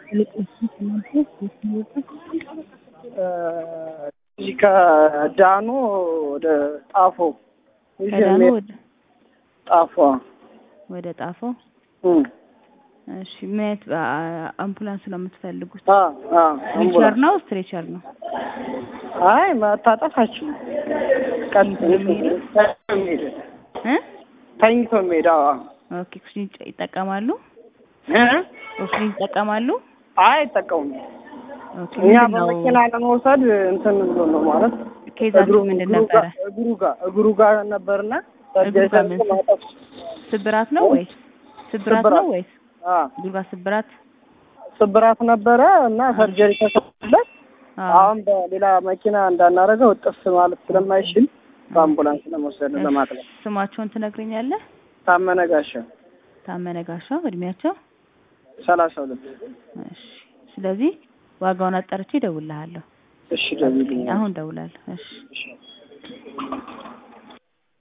እዚህ ከዳኖ ወደ ጣፎ ከዳኑ ወደ ጣፎ ወደ ጣፎ። እም እሺ ምን አይነት አ- አምቡላንስ ነው የምትፈልጉት? አ አ ዊልቸር ነው ስትሬቸር ነው? አይ ማታጠፋችሁ ቀጥ የሚሄደው? የሚሄድ እ ተኝቶ የሚሄድ አዎ ኦኬ ኦክሲጅን ይጠ- ይጠቀማሉ? እ ኦክሲጅን ይጠቀማሉ? አይ አይጠቀሙም። ኦኬ እኛ ምንድን ነው በመኪና ለመውሰድ እንትን ብሎ ነው ማለት ኬዛችሁ ምንድን እግሩ ነበረ? ጋር- እግሩ ጋር እግሩ ጋር ነበርና እግሩ ጋር ምን ማጠፍ ስብራት ነው ወይስ ስብራት ስብራት። ነው ወይስ አ እግሩ ጋር ስብራት? ስብራት ነበረ እና ሰርጀሪ ተሰራለት። አዎ አሁን በሌላ መኪና እንዳናረገው እጥፍ ማለት ስለማይችል በአምቡላንስ ለመውሰድ እሺ፣ ለማጥለፍ ስማቸውን ትነግረኛለህ? ታመነ ጋሻ ታመነ ጋሻው እድሜያቸው? ሰላሳ ሁለት እሺ ስለዚህ ዋጋውን አጣርቼ እደውልልሃለሁ። እሺ ደውልልኝ አሁን እደውላለሁ። እሺ እሺ